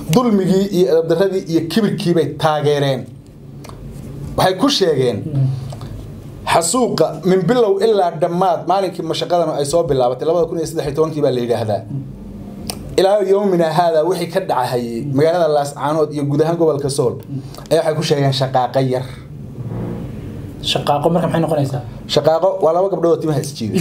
dulmigii iyo edabdaradii iyo kibirkii bay taageereen waxay ku sheegeen xasuuqa min bilow ilaa dhammaad maalinkii mashaqadan ay soo bilaabatay labada kun iyo saddex iyo tobankii baa la yidhaahdaa ilaa yowmina haada wixii ka dhacahayay magaalada laascaanood iyo guud ahaan gobolka sool ayaa waxay ku sheegeen shaqaaqo yar shaqaaqo marka maxay noqonaysaa shaqaaqo waa laba gabdhood oo timaha isjiiday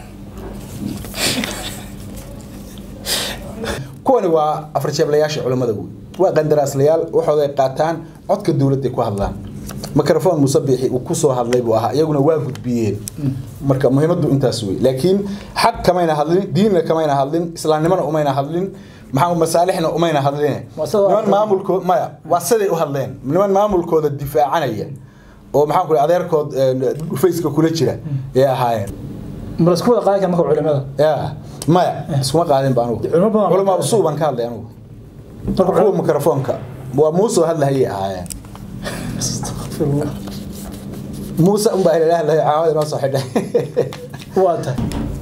kuwani waa afar jeeblayaasha culimmada guud waa qandaraaslayaal waxooday qaataan codka dowladday ku hadlaan mikrofon musabixi uu kusoo hadlay buu ahaa iyaguna waa gudbiyeen marka muhiimadu intaas wey laakiin xaq kamayna hadlin diinna kamayna hadlin islaamnimona umayna hadlin maxaa masaalixna umayna hadline Waa sida- niman maamulkood maya waa siday u hadleen niman maamulkooda difaacanaya oo maxaan ku adeerkood faceka kula jira ee ahaayeen ma lasku wada qaadi kara marka culimada ya maya iskuma qaadin ba anugu Culimo badan- culama usuu baan ka hadlay anugu marka kuwa culimada mikrofoonka waa muuse oo hadlahayay ahaayeen muuse unbaa ilalah hadlahaya caawada inoo soo xidhay waa tahay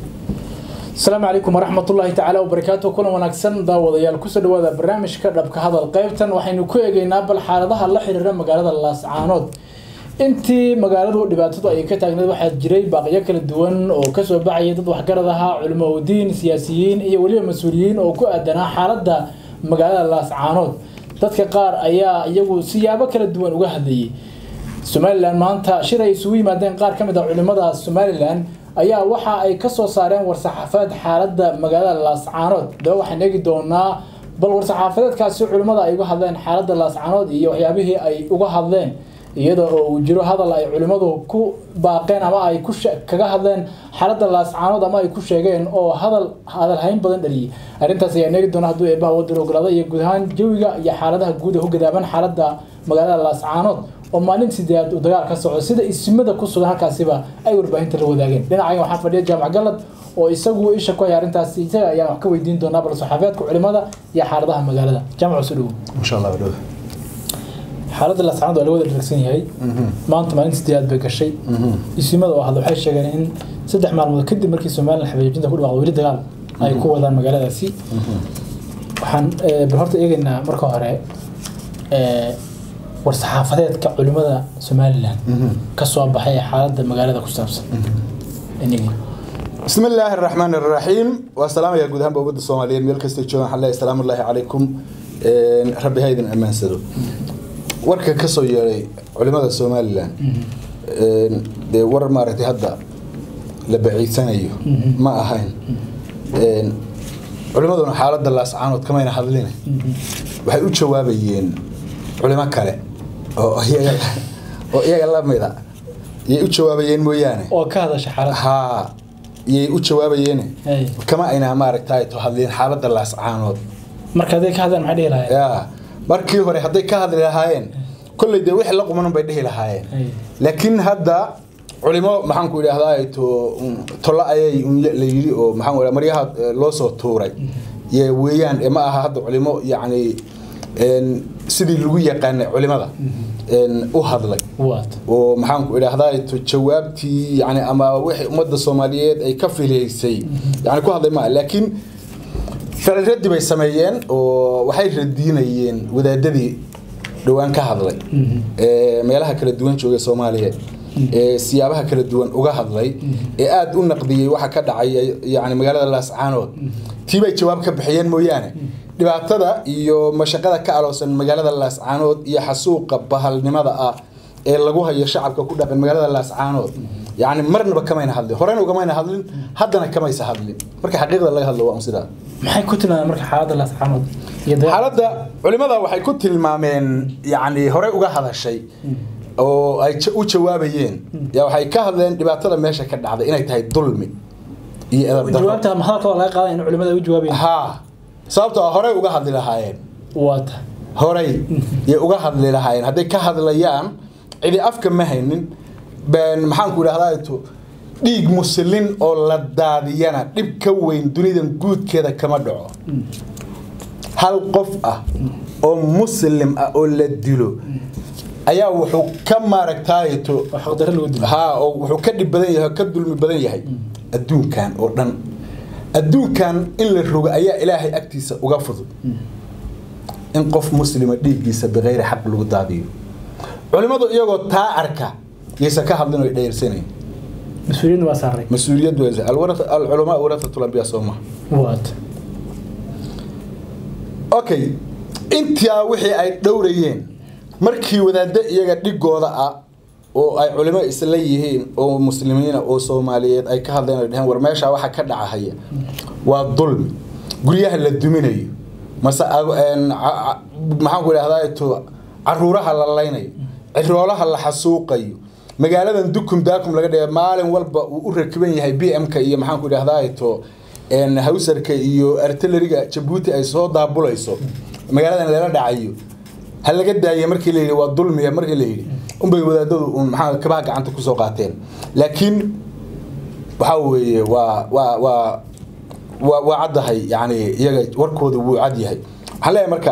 asalaamu calaykum waraxmat ullaahi tacaala wabarakaatu kulan wanaagsan daawadayaal kusoo dhawaada barnaamijka dhabka hadal qaybtan waxaynu ku eegeynaa bal xaaladaha la xiriira magaalada laascaanood intii magaaladu dhibaatadu ay ka taagneed waxaa jiray baaqyo kala duwan oo kasoo baxaya dad waxgarad ahaa culimo udiin siyaasiyiin iyo weliba mas-uuliyiin oo ku aadanaa xaaladda magaalada laascaanood dadka qaar ayaa iyagu siyaabo kala duwan uga hadlayay somalilan maanta shir ay isugu yimaadeen qaar ka mid a culimada somalilan ayaa waxa ay ka soo saareen war-saxaafadeed xaaladda magaalada laascaanood daba waxaan eegi doonaa bal war-saxaafadeedkaasi culimmada ay uga hadleen xaaladda laascaanood iyo waxyaabihii ay uga hadleen iyada oo uu jiro hadal ay culimmadu ku baaqeen ama ay ku she- kaga hadleen xaaladda laascaanood ama ay ku sheegeen oo hadal hadalhayn badan dhaliyay arrintaas ayaan eegi doonaa hadduu eebbaha waddan ogolaada iyo guud ahaan jawiga iyo xaaladaha guud ee ku gadaaban xaaladda magaalada laascaanood oo maalin sideed uu dagaal ka socdo sida isimada ku sugan halkaasiba ay warbaahinta la wadaageen dhinacan waxaa fadhiya jaamac galad oo isagu isha ku haya arrintaasi isaga ayaan wax ka weydiin doonaa bal saxaafiyaadka culimada iyo xaaladaha magaalada jaamac soo dhowo insha allah dhow xaaladda laascaanood waa la wada dharagsan yahay maanta maalin sideedaad bay gashay isimada oo hadla waxay sheegeen in saddex maalmood kadib markii somalilan xabeejinta ku dhawaaqdo weli dagaal ay ku wadaan magaaladaasi waxaan eh, bal horta eegaynaa marka hore eh, war-saxaafadeedka culimada somalilan ka soo baxay ee xaaladda magaalada ku saabsan Inagii. بسم الله الرحمن الرحيم والسلام يا جودهم بوجود الصوماليين ميل كستي جوان حلا السلام الله عليكم إن ربي هيدن أمان سدو ورك كسو يري علماء الصوماليين إن دي ور مارتي هدا لبعيد سنة يو ما أهين إن علماء حالة اللاس عانود كما ينحضلين waxay u jawaabayeen culimo kale oo iyaga oo iyaga la mid ah yay u jawaabayeen mooyaane oo ka hadasha xaaladda haa yay u jawaabayeen Hey. kama ayna maaragtay to hadleen xaaladda laascaanood marka hadday ka hadlaan maxay dhihi lahayd yaa markii hore hadday ka hadli lahaayeen kolley dee wixii la qumanan bay dhihi lahaayeen Hey. laakiin hadda culimo maxaan ku idhaahdaa to tolo ayay un la yidhi oo maxaan ku idhaha maryaha eh, loo soo tuuray ye weeyaan eh, ma aha hadda culimo yacni een, sidii lagu yaqaanay culimada een, u hadlay waat oo maxaan ku idhaahdaa to jawaabtii yani ama wixii ummadda soomaaliyeed ay ka filaysay yani ku hadlay maa laakiin ficil raddi bay sameeyeen oo waxay radiinayeen wadaadadii dhowaan ka hadlay ee meelaha kala duwan joogay soomaaliya ee siyaabaha kala duwan uga hadlay ee aada u naqdiyey waxa ka dhacaya yani magaalada laascaanood tii bay jawaab ka bixiyeen mooyaane dhibaatada iyo mashaqada ka aloosan magaalada laascaanood iyo xasuuqa bahalnimada ah ee lagu hayo shacabka ku dhaqan magaalada laascaanood yani marnaba kamayna hadlin horena ugamayna hadlin haddana kamaysa hadlin marka xaqiiqda laga hadlo waa un sidaa maxay ku tilmaameen marka xaaladda laascaanood iyo dagaal xaaladda culimada waxay ku tilmaameen yani horey uga hadashay oo ay ja- u jawaabayeen yaa waxay ka hadleen dhibaatada meesha ka dhacday inay tahay dulmi iyo edab darro jawaabta ma hadalka waa laga qaaday in culimada ay u jawaabayaan haa sababtoo ah horey uga hadli lahaayeen waata horey yay uga hadli lahaayeen hadday ka hadlayaan cidi afka ma haynin ben maxaan ku idhahdaa to dhiig muslin oo la daadiyana dhib ka weyn dunidan guudkeeda kama dhaco hal qof ah oo muslim ah oo la dilo ayaa wuxuu ka maaragtaaye to oo xaqdarro lagu dilo haa oo wuxuu ka dhib badan yahay oo ka dulmi badan yahay adduunkan oo dhan adduunkan in la rogo ayaa ilaahay agtiisa uga fudud in qof muslima dhiiggiisa bikayri xaq lagu daadiyo culimmadu iyagoo taa arka yaysan ka hadlin oo dheersanayn mas-uuliyadna waa saaray mas-uuliyad weyse alculamaa warathatu lambiya soo maha waata okay intaa wixii ay dhowrayeen markii wadaaddo iyaga dhigooda ah oo ay culimo isla yihiin oo muslimiina oo soomaaliyeed ay ka hadleen ay dheheen war meeshaa waxa ka dhacahaya waa dulmi guryaha la duminayo mase maxaan ku idhahdaa to caruuraha la laynayo ciroolaha la xasuuqayo magaaladan dukum daakum laga dhigay maalin walba uu u rakiban yahay b m-ka iyo maxaan ku idhahdaa to hawsarka iyo artilleriga jabuuti ay soo daabulayso magaaladan lala dhacayo ha laga daaya markii la yidhi waa dulmiya markii la yidhi unbay wadaadadu un maxaa kabaha gacanta kusoo qaateen laakiin waxaa weeye waa waa waa waa waa caddahay yani iyaga warkooda wuu cad yahay waxaan leeyahay marka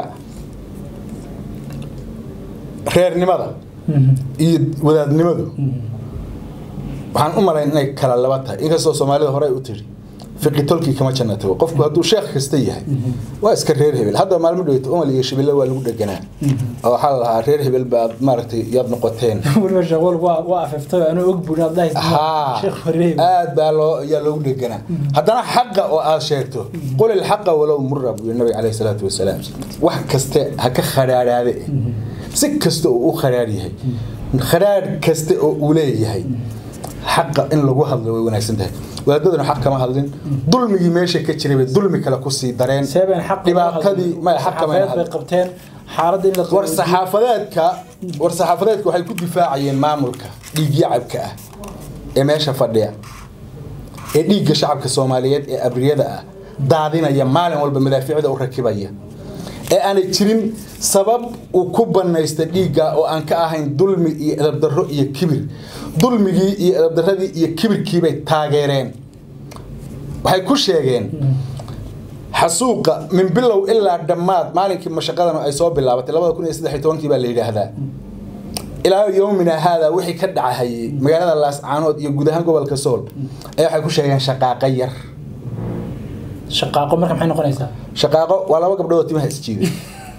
reernimada iyo wadaadnimadu waxaan u malayn inay kala laba tahay inkastoo soomaalida hore u tiri fiqi tolkii kama janna tago qofku hadduu sheekh kasta yahay waa iska reer hebel hadda maalmo dhaweyta umal iyo shibille waa lagu dheganaa oo waxaa la lahaa reer hebel baad maaragtay yaad noqoteen weliba shaqool waa waa afiftay anuu og buun aad haa sheekh wareeb aad baa loo yaa loogu dheganaa haddana xaqa oo aad sheegto qul ilxaqa walow mura buu yidhi nabiga caleyhi salaatu wasalaam wax kaste ha ka khadhaadhaade si kasta oo u khadhaadh yahay khadhaadh kaste oo uu leeyahay xaqa in lagu hadlo way wanaagsan tahay wadaadaduna xaq kama hadlin dulmigii meesha ka jiray bay dulmi kale kusii dareen seeben xaq dhibaatadii maya xaq kama bay qabteen xaaladda in la war saxaafadeedka war saxaafadeedka waxay ku difaacayeen maamulka dhiigyacabka ah ee meesha fadhiya ee dhiigga shacabka soomaaliyeed ee abriyada ah daadinaya maalin walba madaafiicda u rakibaya ee aanay jirin sabab uu ku banaysta dhiigga oo aan ka ahayn dulmi iyo edabdarro iyo kibir dulmigii iyo edabdarradii iyo kibirkiibay taageereen waxay ku sheegeen xasuuqa min bilow ilaa dhammaad maalinkii mashaqadan ay soo bilaabatay labada kun iyo saddex iyo tobankii baa la yidhaahdaa ilaa yowmina haada wixii ka dhacahayay magaalada laascaanood iyo guud ahaan gobolka sool ayaa waxay ku sheegeen shaqaaqo yar shaqaaqo marka maxay noqonaysaa shaqaaqo waa laba gabdhood oo timaha isjiiday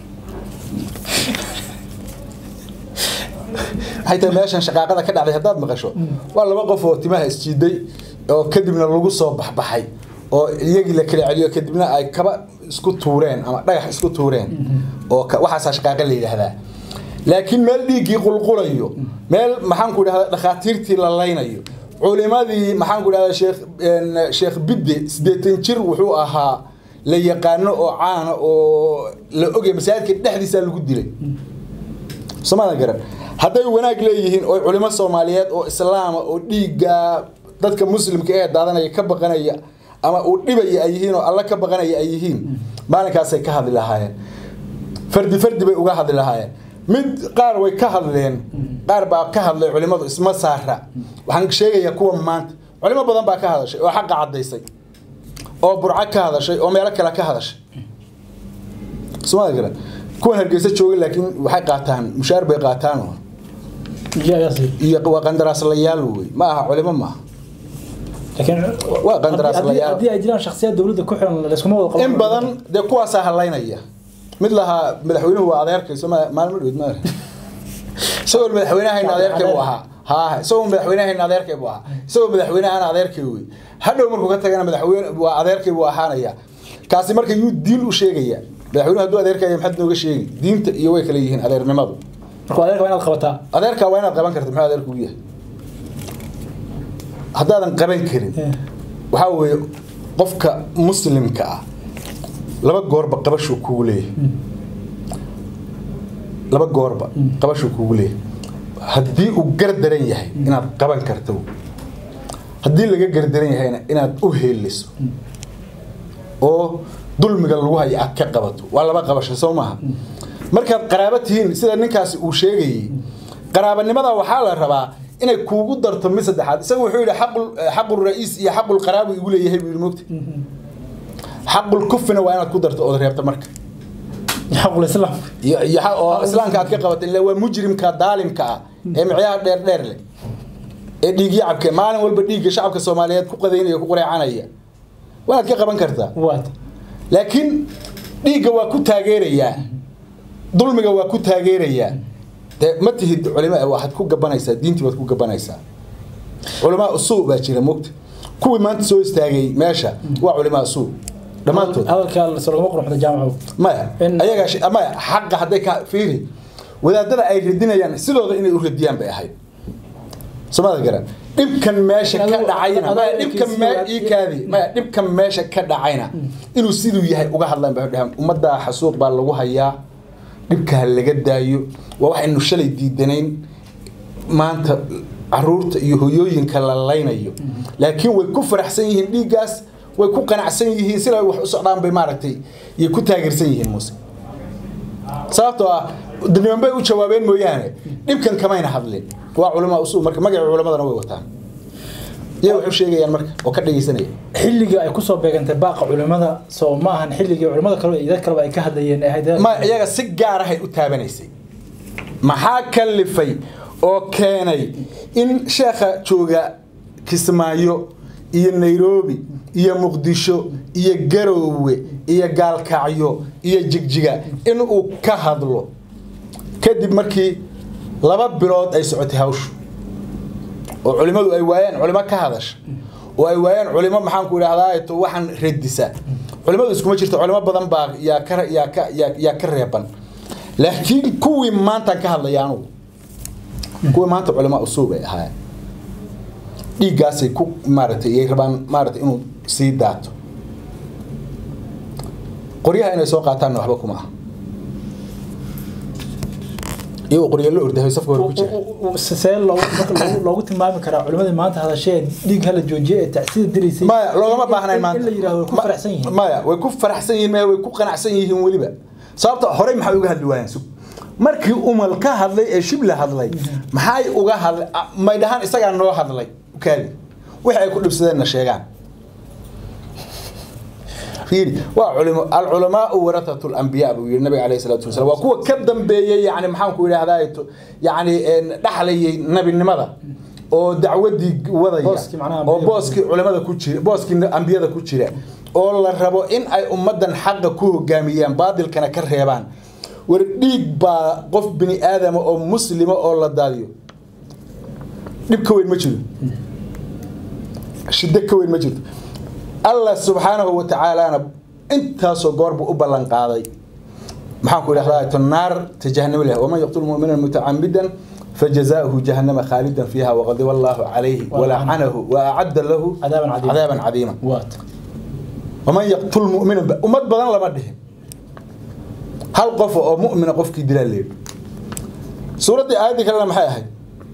waxay tahay meeshan shaqaaqada ka dhacday haddaad maqasho waa laba qof oo timaha isjiiday oo kadibna lagu soo baxbaxay oo iyagii la kala celiyo kadibna ay kaba isku tuureen ama dhagax isku tuureen oo waxaasaa shaqaaqa la yidhaahdaa laakiin meel dhiiggii qulqulayo meel maxaan ku idhahdaa dhakhaatiirtii la laynayo culimadii maxaan ku idhahdaa sheekh sheekh bidde siddeetan jir wuxuu ahaa la yaqaano oo caana oo la ogay masaajidka dhexdiisaa lagu dilay somaada garan hadday wanaag leeyihiin oo culimo soomaaliyeed oo islaama oo dhiigga dadka muslimka ee daadanaya ka baqanaya ama uu dhibaya ay yihiin oo alla ka baqanaya ay yihiin maalinkaasay ka hadli lahaayeen fardi fardi bay uga hadli lahaayeen mid qaar way ka hadleen qaar baa ka hadlay culimadu isma saara waxaan sheegayaa kuwa maanta culimo badan baa ka hadashay oo xaqa caddaysay oo burco ka hadashay oo meelo kale ka hadashay somaada garan kuwan hargeysa jooga laakiin waxay qaataan mushaar bay qaataan iyo waa qandaraaslayaal wey ma aha culimo maaha waa qandaraaslayaal haddii ay jiraan shakhsiyaad dowladda ku xiran layskuma wada qaban in badan dee kuwaasaa halaynaya mid lahaa madaxweynuhu waa adeerkayso maalmo dhowed ma isagoo madaxweynahayna adeerkay buu ahaa haa isagoo madaxweynahayna adeerkay buu ahaa isagoo madaxweynahana adeerkay wey hadhow markuu ka tagana madaxweyne waa adeerkay buu ahaanaya kaasi marka yuu diin u sheegaya madaxweynuhu hadduu adeerkaya maxaad nooga sheegi diinta iyo way kala yihiin adeernimadu marka adeerka waa inaad qabataa adeerka waa inaad qaban karta muxuu adeerku u yahay haddaadan qaban karin waxaa weeye qofka muslimka ah laba goorba qabashuu kugu leeyahay laba goorba qabashuu kugu leeyahay haddii uu gardaran yahay inaad qaban karto haddii laga gardaran yahayna inaad u heeliso oo dulmiga lagu hayo aad ka qabato waa laba qabasho soo maaha markaad qaraabo tihiin sida ninkaasi uu sheegayey qaraabanimada waxaa la rabaa inay kuugu darto mid saddexaad isaga wuxuu yidhi xaqul ra-iis iyo xaqul qaraabu igu leeyahay buu yidhi mogta xaqul kufina waa inaad ku darto ood reebta marka xaqul islaam oo islaamka aad ka qabato illa waa mujrimka daalimka ah ee micyaha dheer dheer leh ee dhiigyacabka maalin walba dhiigga shacabka soomaaliyeed ku qadaynaya ku qureecanaya waanaad ka qaban kartaa waata laakiin dhiigga waa ku taageerayaa dulmiga waa ku taageerayaa dee ma tihid culima waxaad ku gabanaysaa diintii baad ku gabanaysaa culamaa usuu baa jira mogta kuwii maanta soo istaagay meesha waa culimaa usuu dhammaantood hadalka lagama qurxda jaamaco maya In- ayagaa shi- maya xaqa hadday ka fiiri wadaadada ay radinayaan sidooda inay u radiyaan bay ahayd somada garan dhibkan meesha ka Adigu- dhacayna adigu maya dhibkan eekaysi me waad- ii kaadi maya dhibkan meesha ka dhacayna inuu siduu yahay uga hadlaan bay dhahaan ummaddaa xasuuq baa lagu hayaa dhibka ha laga daayo waa waxaynu shalay diidanayn maanta caruurta iyo hoyooyinka la laynayo laakiin way ku faraxsan yihiin dhiiggaas way ku qanacsan yihiin sida wax u socdaan bay maaragtay yay ku taageersan yihiin muuse sababtoo ah niman bay u jawaabeen mooyaane dhibkan kamayna hadlin waa culamaa usul marka magaca culamadana way wataan iyaga waxay u sheegayaan marka oo ka dhegeysanaya xilligii ay kusoo beegantay baaqa culimada soo ma ahan xilligii culimada kale iyo dad kaleba ay ka hadlayeen ee ahayd ma iyaga si gaarahay u taabanaysay maxaa kalifay oo keenay in sheekha jooga kismaayo iyo nairobi iyo muqdisho iyo garoowe iyo gaalkacyo iyo jigjiga inuu ka hadlo kadib markii laba bilood ay socotay hawshu oo culimadu ay waayaan culimo ka hadasha oo ay waayaan culimo maxaanku idhahdaa to waxaan radisa culimadu iskuma jirto culimo badan baa yaa ka yaa ka yaa yaa ka reeban laakiin kuwii maantaan ka hadlaya anugu kuwii maanta culimo usuub ay ahaayeen dhiiggaasay ku maaragtay iyay rabaan maaragtay inuu sii daato qoryaha inay soo qaataanna waxba kuma aha iyagoo qoryo la ordahay safka hore ku jira see loogu marka loogu- loogu tilmaami karaa culimadii maanta hadashee dhiig hala joojiye ee tacsida dilaysay maya loogama baahnayn in maanta la yidhahdo way ku Ma- faraxsan yihiin maya way ku faraxsan yihiin maya way ku qanacsan yihiin weliba sababta horey maxay uga hadli waayeen sug markii umal ka hadlay ee shibla hadlay maxay uga hadlay a- may dhahaan isagaa noo hadlay kaadi wixii ay ku dhibsadeenna sheegaan fiiri waa culimo alculamaau warathatu lambiya buu yidhi nabiga alayhi salaatu wasalaam waa kuwa ka dambeeyey yani maxaanku idhahdaa yani dhaxlayay nabinimada oo dacwadii wadaya Booskii macnaha oo ambiyada. booskii culimada ku jira booskii ambiyada ku jira oo la rabo in ay ummadan xaqa ku hogaamiyaan baadilkana ka reebaan war dhiig baa qof bini aadama oo muslima oo la daadiyo dhib ka weyn ma jiro shiddo ka weyn ma jirto allah subxaanahu wa tacaalana intaasoo goor buu u ballan qaaday maxaan ku idhahdaa to naar ta jahannamo leh waman yaqtul mu'mina mutacamidan fajazaؤuhu jahannama khaalidan fiiha waqadiba allahu calayhi walacanahu waacadda lahu Cadaaban cadiima. cadaaban cadiima waat waman yaqtul mu'minan ba- ummad badan lama dhihin hal qof oo mu'mina qofkii dilaa leeyahy suuraddii aayaddii kalena maxay ahayd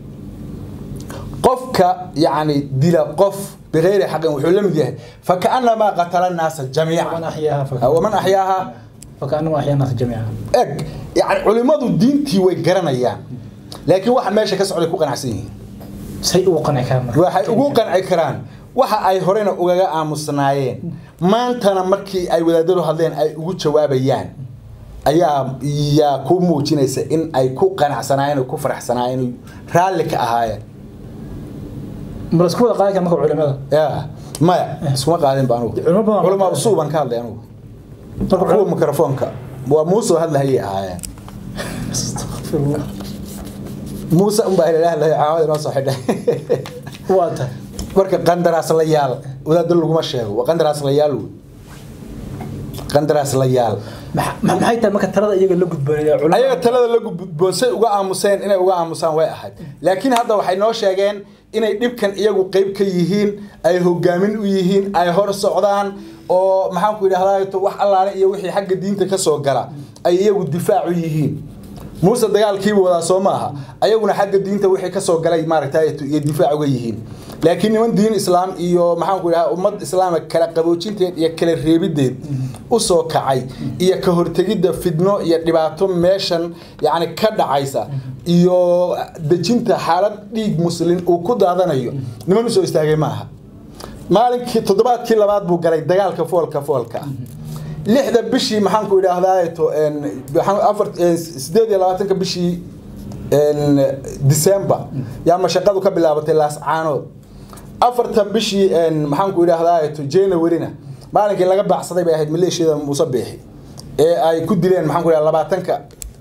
qofka yacni dila qof bigayri xaqin wuxuu la mid yahay fakaannamaa qatala annaasa waman jamiican axyaaha fa- waman axyaaha fakaanama axyaa naasa jamiica eg yani culimmadu diintii way garanayaan laakiin waxa meesha ka socday ku qanacsan yihiin say ugu qanci karaan marka waxay ugu qanci karaan waxa ay horena ugaga aamusnaayeen maantana markii ay wadaadadu hadleen ay ugu jawaabayaan ayaa yaa ku muujinaysa in ay ku qanacsanaayeen oo ku faraxsanaayeen oo raalli ka ahaayeen ma lasku wada qaadi kara marka culimada ya maya iskuma qaadin ba anugu Culimo badan- culama usuu baan ka hadlay anugu marka kuwa culimada mikrofoonka waa muuse oo hadlahayay ahaayeen Astaghfirullah. muuse unbaa ilaaha hadlahaya caawada inoo soo xidhay waa tahay marka qandaraas la yaal wadaadda laguma sheego waa qandaraas la yaal wey qandaraas la yaal Maxa- ma- maxay tahay marka talada iyaga la gudboonaya culimada ayaga talada la gudboonsay uga aamuseen inay uga aamusaan way ahayd laakiin hadda waxay noo sheegeen inay dhibkan iyagu qeyb ka yihiin ay hogaamin u yihiin ay hor socdaan oo maxaanku idhahdaa to wax allaale iyo wixii xagga diinta ka soo gala ay iyagu difaac u yihiin muuse dagaalkiiba wadaa soo maaha ayaguna xagga diinta wixii ka soo galay maaragtay iyo difaac uga yihiin laakiin niman diin islaam iyo maxaanku idhaha ummad islaama kala qaboojinteed iyo kala reebideed u soo kacay iyo ka hortegidda fidno iyo dhibaato meeshan yacni ka dhacaysa iyo dejinta xaalad dhiig muslin uu ku daadanayo niman usoo istaagay ma aha maalinkii toddobaadkii labaad buu galay dagaalka foolka foolka ah lixda bishii maxaanku idhaahdaa to afar sideed iyo labaatanka bishii december yaa mashaqadu ka bilaabatay laascaanood afarta bishii maxaanku idhaahdaa to januaryna maalinkii laga baacsaday bay ahayd maleeshiyada muuse beexi ee ay ku dileen maxaanku idhahdaa labaatanka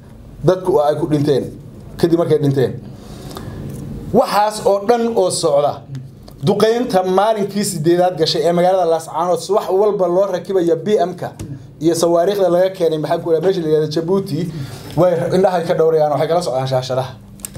dadku ay ku dhinteen kadib markay dhinteen waxaas oo dhan oo socda duqeynta maalinkii sideedaad gashay ee magaalada laascaanood wax walba loo rakibaya b m-ka iyo sawaariikhda laga keenay maxaa ku meesha la yihahda jabuuti way indhahay ka dhowrayaan waxay kala socdaan shaashadaha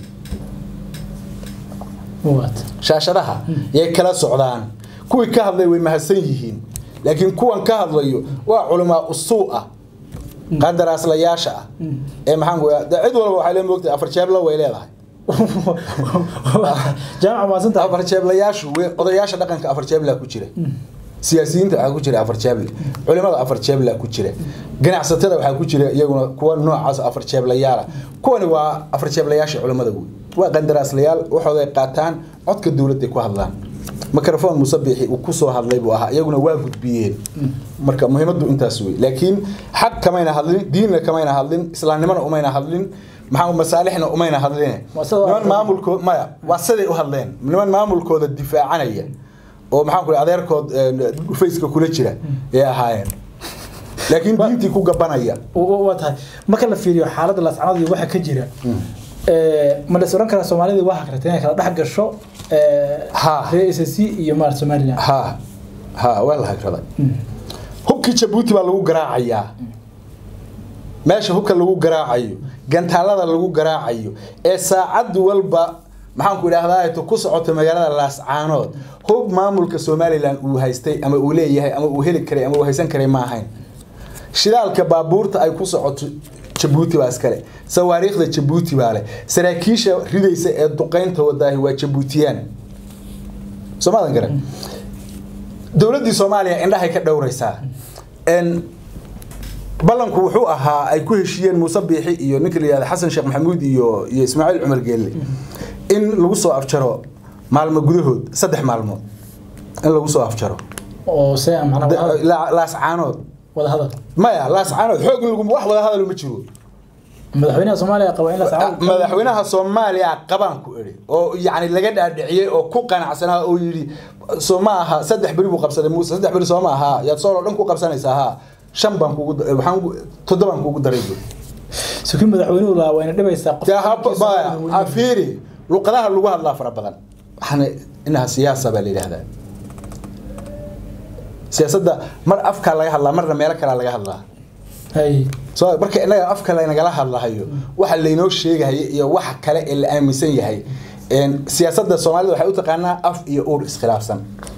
shaashadaha yay kala socdaan kuwii ka hadlay way mahadsan yihiin laakiin kuwan ka hadlayo waa culamaa usuu ah qandaraaslayaasha ah ee maxaan ku cid walba waxay le moogtahay afar jeebla way leedahay jaamac maasanta afar jeeblayaashu odayaasha dhaqanka afar jeeblaa ku jira siyaasiyiinta waxaa ku jira afar jeeble culimada afar jeeblaa ku jira ganacsatada waxaa ku jira iyaguna kuwa noocaas afar jeeblayaala kuwani waa afar jeeblayaasha culimada wey waa qandaraaslayaal waxooday qaataan codka dowladday ku hadlaan mikrofon musabixi uu kusoo hadlay buu ahaa iyaguna waa gudbiyeen marka muhiimadu intaas wey laakiin xaq kamayna hadlin diinna kamayna hadlin islaamnimona umayna hadlin maxaa masaalixna umayna hadline niman maamulkood maya waa siday u hadleen niman maamulkooda difaacanaya oo maxaan ku adeerkood faceka kula jira ee ahaayeen laakiin diintii ku gabanaya waa tahay marka la fiiriyo xaaladda laascanood iyo waxa ka jira ma la oran karaa soomaalida waa hakrata inay kala dhex gasho reer s c iyo maarata somaliland ha ha waa la hagraday hubkii jabuuti baa lagu garaacayaa meesha hubka lagu garaacayo gantaalada lagu garaacayo ee saacad walba maxaan ku idhaahdaa ku socoto magaalada laascaanood hub maamulka somalilan uu haystay ama uu leeyahay ama uu heli karay ama uu haysan karay ma ahayn shidaalka baabuurta ay ku socoto jabuuti baa iskale sawaariikhda jabuuti baa leh saraakiisha ridaysa ee duqeynta wadaahi waa jabuutiyaan soomaadan garan dowladdii soomaaliya indhahay ka dhowraysaa ballanku wuxuu ahaa ay ku heshiiyeen muuse biixi iyo ninka la yihahda xasan sheekh maxamuud iyo iyo ismaaciil cumar geelle in lagu soo afjaro maalmo gudahood saddex maalmood in lagu soo afjaro oo se laascaanood wadahadal maya laascaanood xoog in lagu wax wada hadal ma jiro madaxweynaha soomaaliya qaba in laascaanood madaxweynaha soomaaliya qabaan ku idhi oo yacni laga dhaadhiciyey oo ku qanacsanaa oo yidhi soo ma aha saddex beri buu qabsaday muuse saddex beri soo ma aha yaad sooloo dhan ku qabsanaysaa haa shan baan kugu waxaan toddobaan kugu daray buu sukin madaxweynuhu laa wayna dhibaysaa qof fiiri luqadaha lagu hadlaa fara badan waxaana inaha siyaasa baa la yidhaahdaa siyaasadda mar afkaa laga hadlaa marna meelo kalea laga hadlaa so marka innaga afka laynagala hadlahayo waxa laynoo sheegahayo iyo waxa kale ee la aaminsan yahay siyaasadda soomaalida waxay u taqaanaa af iyo uur iskhilaafsan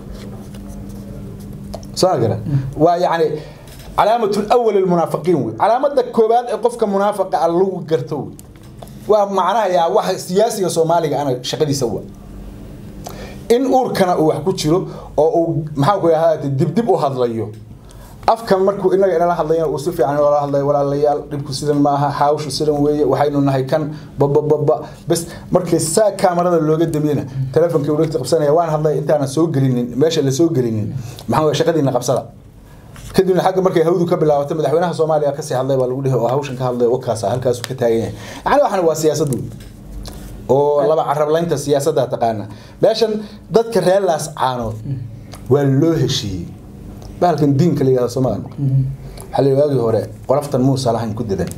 soo gara waa yacni علامة الأول المنافقين وي علامة كوباد قفك منافق اللو قرتو ومعناها يا واحد سياسي صومالي أنا شقدي سوا إن أور كان أو حكو تشيرو أو محاكو يا هذا دب وهذا ليو afkan markuu inaga inala hadlayna uu si fiican loola hadlay walaalayaal dhibku sidan maaha xaawshu sidan weeye waxaynu nahay kan babababa bas markii saa kaamarada looga damiyena telefonkii uu dhegta qabsanaya waan hadlay intaanan soo gelinin meesha la soo gelinin maxaa shaqadiina qabsada kadibna xagga markay hawdu ka bilaabatay madaxweynaha soomaaliya kasii hadlay baa lagu dhihi oo hawshan ka hadlay wakaasa halkaasu ka taagan yahay yani waxana waa siyaasadu oo laba carablaynta siyaasadda taqaana meeshan dadka reer laas caanood waa loo heshiiyey bahalkan diinka la yihahdo soomaaliya waxaa la waagii hore qoloftan muusa lahayn ku dadan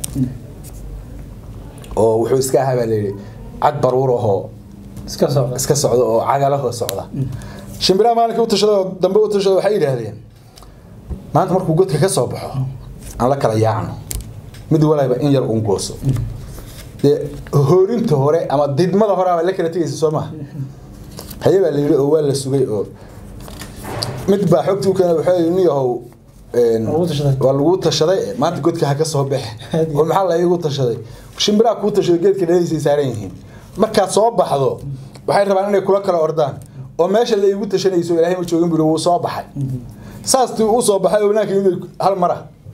oo wuxuu iska ahaa baa layidhi cad baruur ahoo iska socda iska socda oo cagalahoo socda shimbiraha maalinka u tashada oo dambe u tashada waxay yidhaahdeen maanta markuu godka ka soo baxo aan la kala yaacno mid walayba in yar uun gooso dee hoorinta hore ama didmada hore baa la kala tegaysa soo maha haye baa la yidhi oo waa la sugay oo mid baa xogtii u keenay wuxuu yidhi nin yahow waa lagu tashaday maanta godka ha ka soo baxe oo maxaa la igu tashaday shimbiraha kuu tashaday geedka dhaliisay saaran yihiin markaad soo baxdo waxay rabaan inay kula kala ordaan oo meesha la igu tashanayso ilaahay ma joogin buri wuu soo baxay saastii uu soo baxay wanaanka inay hal mara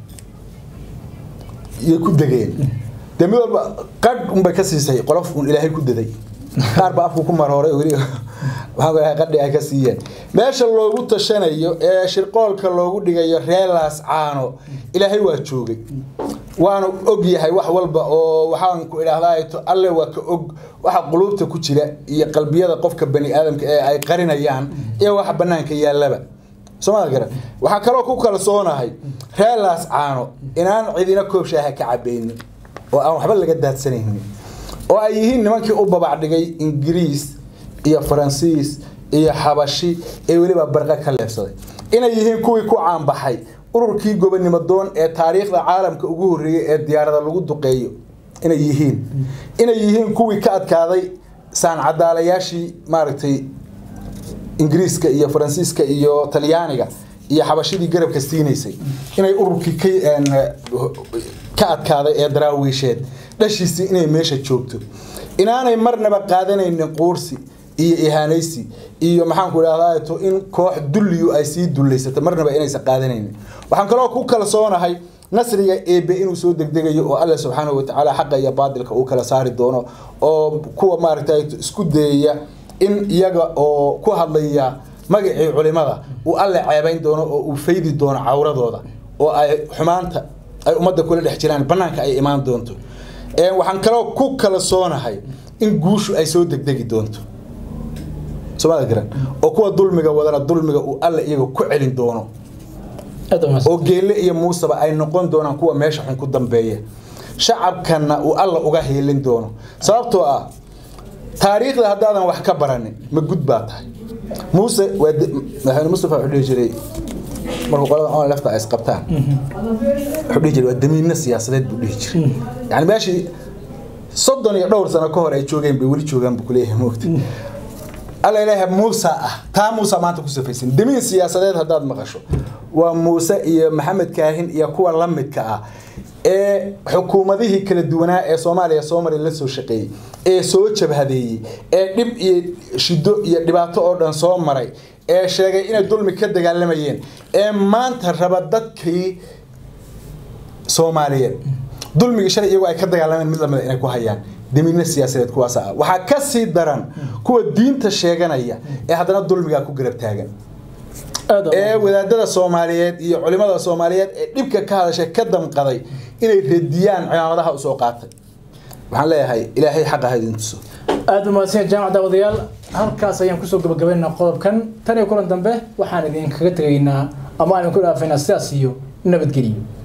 iyo ku degeen dee mid walba qadh unbay ka siisay qolof un ilaahay ku daday qaar ba afku ku marhooray weli waxaa qadhi ay ka siiyeen meesha loogu tashanayo ee shirqoolka loogu dhigayo reelaas caano ilaahay waa joogay waanu og yahay wax walba oo waxaan ku idhaahdaa alle waa ka og waxa quluubta ku jira iyo qalbiyada qofka bani aadamka ee ay qarinayaan iyo waxa banaanka yaallaba somaa garan waxaa kaloo ku kalsoonahay reelaas caano inaan cidina koob shaaha ka cabaynin oo aan waxba laga daadsanaynin oo ay yihiin nimankii u babacdhigay ingiriis iyo faransiis iyo xabashi ee weliba barqa ka leebsaday inay yihiin kuwii ku caanbaxay ururkii gobonimo doon ee taariikhda caalamka ugu horreeyey ee diyaarada lagu duqeeyo inay yihiin inay yihiin kuwii ka adkaaday saancadaalayaashii maaragtay ingiriiska iyo faransiiska iyo talyaaniga iyo xabashidii garabka siinaysay inay ururkii ka adkaaday ee daraawiisheed dhashiisii inay meesha joogto inaanay marnaba qaadanaynin quursi iyo ihaanaysi iyo maxaanku idhahdaa to in koox dulliyu ay sii dullaysato marnaba inaysan qaadanaynin waxaan kaloo ku kalsoonahay nasriga eebe inuu soo degdegayo oo alle subxaanahu watacaala xaqa iyo baadilka uu kala saari doono oo kuwa maaragtay isku dayaya in iyaga oo ku hadlaya magacii culimada uu alle ceebayn doono oo uu faydi doono cawradooda oo ay xumaanta ay ummadda kula dhex jiraan bannaanka ay imaan doonto waxaan kaloo ku kalsoonahay in guushu ay soo degdegi doonto somaada garan oo kuwa dulmiga wadana dulmiga uu alle iyaga ku celin doono oo geelle iyo muuseba ay noqon doonaan kuwa meesha xun ku dambeeya shacabkanna uu alla uga heelin doono sababtoo ah taariikhda haddaadan wax ka baranin ma gud baa tahay muuse waa madaxweyne mustafa wuxuu dhihi jiray markuu qolada on lefta ay isqabtaan wuxuu dhihi jiray waa damiinno siyaasadeed buu dhihi jiray yani meeshii soddon iyo dhowr sano ka hor ay joogeen bay weli joogaan buu kuleeyahay moogta alla ilaahay muuse ah taa muuse maanta ku safaysan damiin siyaasadeed haddaad maqasho waa muuse iyo maxamed kaahin iyo kuwa la midka ah ee xukuumadihii kala duwanaa ee soomaaliya soomaliya la soo shaqeeyey ee soo jabhadeeyey ee dhib iyo shido iyo dhibaato oo dhan soo maray ee sheegay inay dulmi ka dagaalamayeen ee maanta raba dadkii soomaaliyeed dulmigii shalay iyagoo ay ka dagaalameen mid lamida inay ku hayaan damiinno siyaasadeed kuwaas ah waxaa ka sii daran kuwa diinta sheeganaya ee haddana dulmigaa ku garab taagan ee wadaadada soomaaliyeed iyo culimada soomaaliyeed ee dhibka ka hadashay ka damqaday inay radiyaan cimaamadaha usoo qaatay waxaan leeyahay ilaahay xaqa ha idin tuso aada umaadsan jaamac daawadayaal halkaas ayaan kusoo gabagabaynaa qodobkan tan iyo kulan dambe waxaan idinkaga tegaynaa ama aan idinku dhaafaynaa sidaas iyo nabadgeliyo